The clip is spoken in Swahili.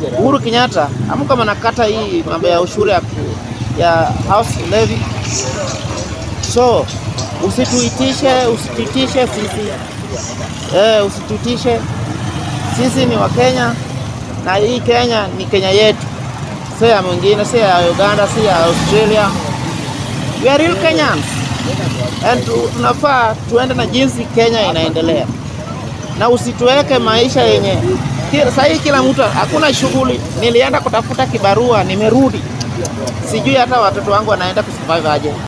Uhuru Kenyatta, amka mnakata hii mambo ya ushuru ya, ya house levy. So usituitishe, usituitishe sisi eh, usituitishe sisi ni Wakenya na hii Kenya ni Kenya yetu, si ya mwingine, si ya Uganda, si ya Australia. We are real Kenyans and tu- tunafaa tuende na jinsi Kenya inaendelea, na usituweke maisha yenye ki- sahii kila mtu hakuna shughuli. Nilienda kutafuta kibarua, nimerudi, sijui hata watoto wangu wanaenda kusurvive aje.